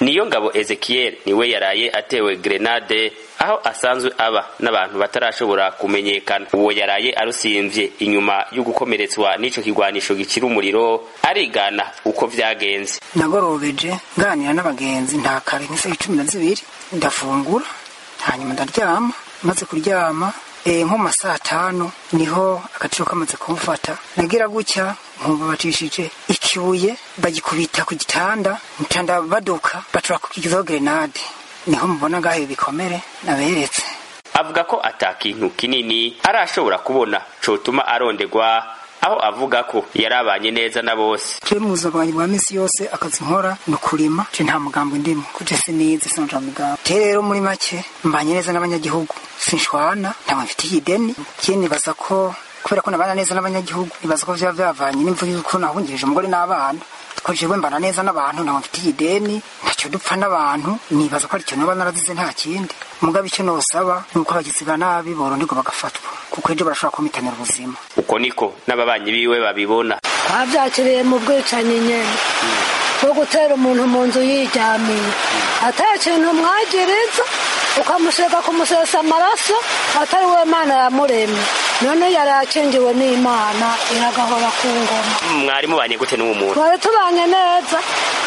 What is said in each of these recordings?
niyo ngabo ezekiel niwe yaraye atewe grenade aho asanzwe aba n'abantu batarashobora kumenyekana uwo yaraye arusimvye inyuma yo gukomeretswa n'ico kigwanisho gicira umuriro arigana uko vyagenze nagorobeje nganira n'abagenzi nta kare nk'isaha cumi na zibiri ndafungura hanyuma ndaryama maze kuryama e, nko mu masaha atanu niho agaciro kamaze kumufata nagira gutya nkumva bacishije ikibuye bagikubita ku gitanda ncanda baduka bacura kukigizaho grenade niho mubona ngaho ibikomere naberetse avuga ko ata kintu kinini arashobora kubona cotuma arondegwa aho avuga ko yarabanye neza na bose je mu buzima bwanjye bwa misi yose akazi nkora ni ukurima je nta mugambo ndimo kuje sinize sinja mugambo je rero muri make mbanye neza n'abanyagihugu sinshwana ntabwo mfitiye ideni je nibaza ko kubera ko nabana neza n'abanyagihugu nibaza ko vyaba vyavanye n'imvuga yuko nahungirije umugore n'abana ko jewe mbana neza n'abantu ntabwo mfitiye ideni ntacyo dupfa n'abantu nibaza ko ari cyo noba narazize nta kindi mugabe icyo nosaba ni uko abagizi ba nabi boronderwa bagafatwa kuko ejo barashobora kumitanira ubuzima uko niko n'ababanyi biwe babibona twabyakiriye mu bwicanyi nyene bwo gutera umuntu mu nzu yiryamiye ata kintu mwagiriza ukamusega kumusesa amaraso atari we mana yamuremye none yari akingiwe n'imana iragahora ku ngoma mwari mubanye gute n'uwo muntu twari tubanye neza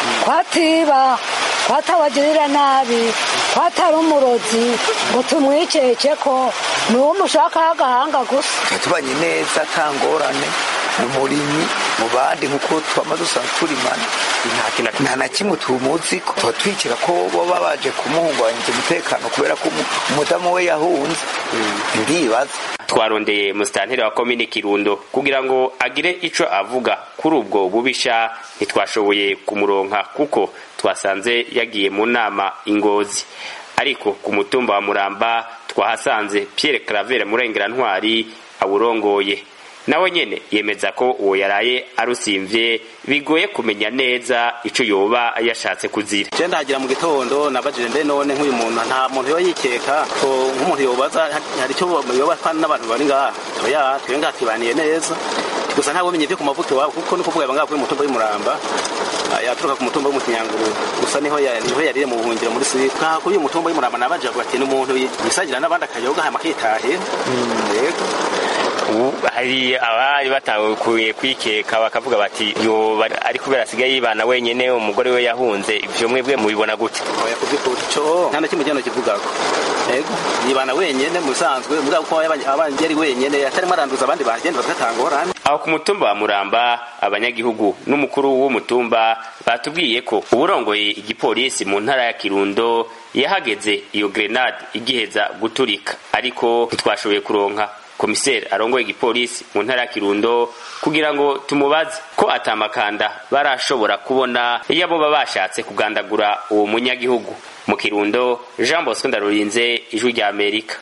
twatiba twatawagirira nabi twatari umurozi ngo tumwikeke ko ni uwo mushakaho agahanga gusa tubanye neza ata ngorane ni umurimyi mu bandi nk'uko twama dusanzwe turimana nta na kimwe tumuzi ko tuba twikira ko baba baje kumuhungabanyiriza umutekano kubera ko umudamu we yahunze ndibaza twarondeye musitanteri wa komine kirundo kugira ngo agire ico avuga kuri ubwo bubisha ntitwashoboye kumuronka kuko twasanze yagiye mu nama ingozi ariko ku mutumba wa muramba twahasanze pierre claver murengera ntwari awurongoye nawe nyene yemeza ko uwo yaraye arusimvye bigoye kumenya neza ico yoba yashatse kuzira je ndagira mu gitondo nabajije mbe none nk'uyu muntu nta muntu yoba yikeka ko nk'umuntu yobaza hari icyo yoba kandi n'abantu bari ngaha oya twe ngaha tubaniye neza gusa ntabwo menye vyo ku mavuta iwabo kuko ni kuvuga yaba ngaha kuri mutumba w'umuramba yaturuka ku mutumba w'umukinyanguru gusa niho niho yarire mu buhungiro muri siri nkaha kuri uyu mutumba w'umuramba nabaje avuga ati n'umuntu yisagira n'abandi akayoga hama akitahira yego hari abari batakuye kwikeka bakavuga bati yoba ari kubera asigaye yibana wenyene umugore we yahunze ivyo mwebwe mubibona gute oya kuvyukuri co nta na kimwe kino kivugako ego yibana wenyene mu bisanzwe mugabo ko abanje ari wenyene atarimo aranduza abandi bagenda bagatangorane aho ku mutumba wa muramba abanyagihugu n'umukuru w'umutumba batubwiye ko uburongoye igipolisi mu ntara ya kirundo yahageze iyo grenade igiheza guturika ariko ntitwashoboye kuronka komiseri arongoye igipolisi mu ntara ya kirundo kugira ngo tumubaze ko atamakanda barashobora kubona iyo abo baba bashatse kugandagura uwo munyagihugu mu kirundo jean bosco ndarurinze ijwi rya amerika